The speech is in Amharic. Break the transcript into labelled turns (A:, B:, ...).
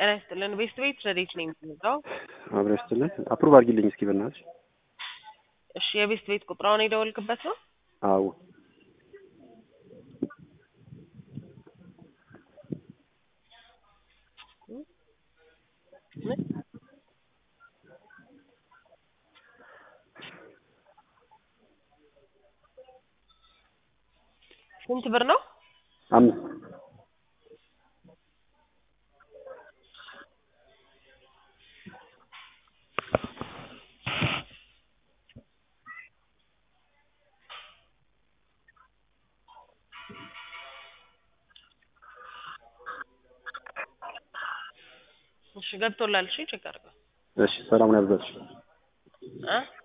A: ጤና ይስጥልን። ቤስት ቤት ረዴት ነው የምትመጣው?
B: አብረሽ ስትልን አፕሩቭ አድርጊልኝ እስኪ በእናትሽ።
A: እሺ የቤስት ቤት ቁጥራውን የደወልክበት ነው?
B: አዎ
A: ስንት ብር ነው?
B: አምስት
A: እሺ ገብቶላል። እሺ ቼክ አድርገው
B: እሺ ሰላሙን ያብዛልሽ።
A: እ